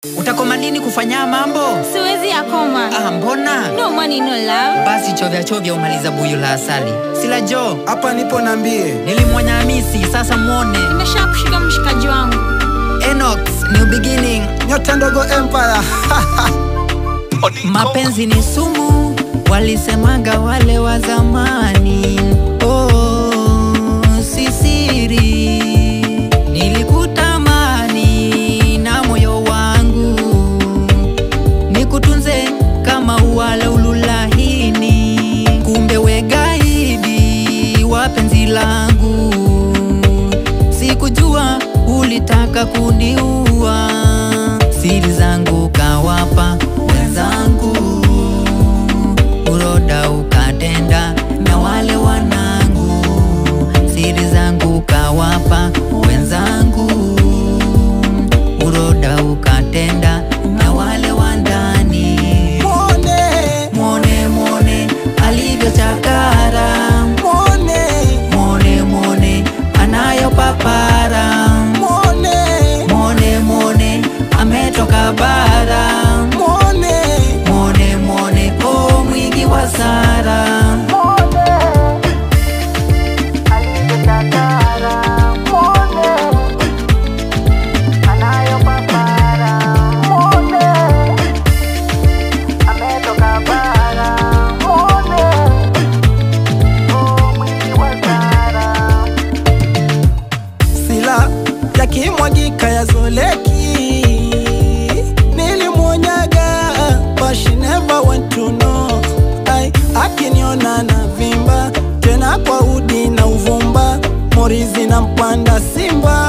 utakoma lini kufanya mambo siwezi yakoma ah, mbona no money no love basi chovya chovya umaliza buyu la asali sila jo hapa nipo nambie nilimwonya hamisi sasa mwone nimesha kushika mshikaji wangu enox new beginning nyota ndogo empire mapenzi ni sumu walisemaga wale wa zamani oh, si siri nilikutamani na moyo wangu nikutunze kama uwala ululahini kumbe wegaidi wa penzi langu sikujua ulitaka kuniua siri zangu kawapa wenzangu uroda ukatenda na wale wanangu siri zangu kawapa wenzangu uroda ukatenda na wale wa ndani mwone mwone mwone alivyochakara mwone mwone mwone anayopapara mwone mwone mwone ametoka bara mwone mwone mwone o mwingi wa sara sila yakimwagika yazoleki nilimwonyaga but she never went to know Ai, akiniona na vimba tena kwa udi na uvumba morizi na mpanda simba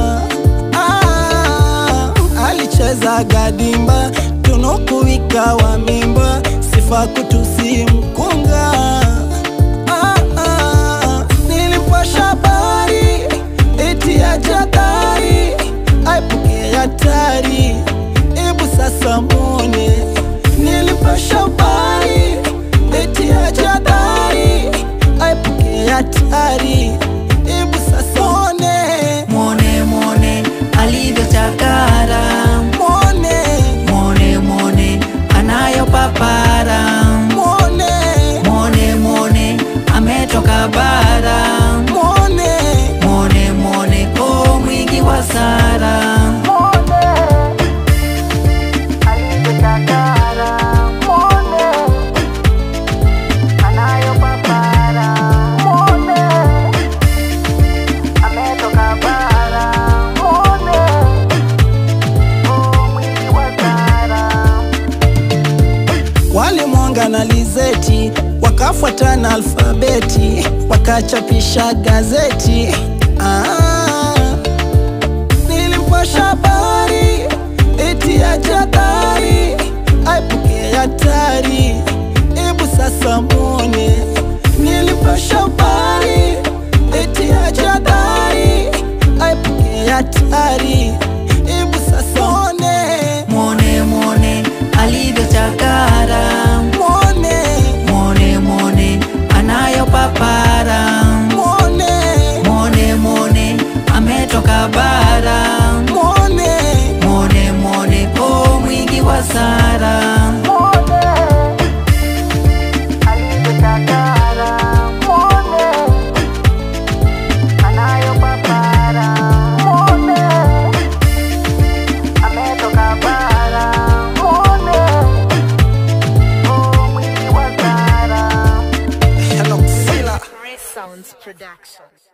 ah, alicheza gadimba tunukuwika wa mimba sifa kutusi mkunga ah, ah, nilipasha habari eti ya jadari aipuke hatari ebu sasa mone nilipasha habari eti ya jadari aipuke hatari ebu sasa mone mwone mwone alivyochakara mone mwone mwone anayopapara mone mwone mwone ametoka bara mone mwone mwone o mwingi wa sara walimwonga na lizeti wakafuata na alfabeti wakachapisha gazeti ah, nilimpasha habari eti ya jadari aipuke hatari ebu sasa mwone nilimpasha habari eti ya jadari aipuke hatari ebu sasa mwone mwone mwone alivyochakara mwone mwone mwone anayopapara mwone mwone mwone ametoka bara mwone mwone mwone o mwingi wa sara Hello, Sila. Sounds Production.